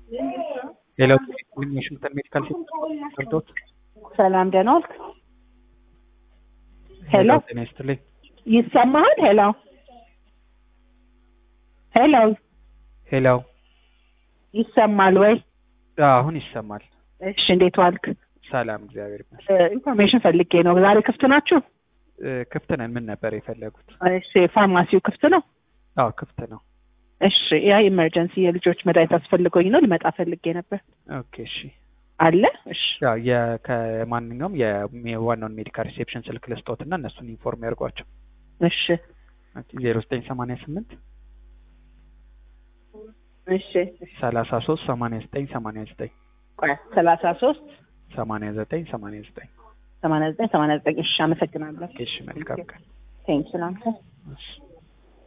ሌላው ዋሽንግተን ሜዲካል ሴንተር ሰላም ደህና ዋልክ? ሄሎ ሌላው ጤና ይስጥልኝ። ይሰማሃል? ሄሎ ሄሎ ሄላው ይሰማል ወይ? አሁን ይሰማል። እሺ እንዴት ዋልክ? ሰላም እግዚአብሔር ይመስገን። እ፣ ኢንፎርሜሽን ፈልጌ ነው። ዛሬ ክፍት ናችሁ? እ፣ ክፍት ነን። ምን ነበር የፈለጉት? እሺ ፋርማሲው ክፍት ነው? አዎ ክፍት ነው። እሺ ያ ኢመርጀንሲ የልጆች መድኃኒት አስፈልጎኝ ነው ልመጣ ፈልጌ ነበር። ኦኬ እሺ። አለ? እሺ ያው የ- ከማንኛውም የ- የዋናውን ሜዲካል ሪሴፕሽን ስልክ ልስጦት እና እነሱን ኢንፎርም ያድርጓቸው። እሺ ዜሮ ዘጠኝ ሰማንያ ስምንት እሺ ሰላሳ ሶስት ሰማንያ ዘጠኝ ሰማንያ ዘጠኝ ቆይ ሰላሳ ሶስት ሰማንያ ዘጠኝ ሰማንያ ዘጠኝ ሰማንያ ዘጠኝ ሰማንያ ዘጠኝ እሺ አመሰግናለሁ። እሺ መልካም ቀን። ቴንክ ላንተ እሺ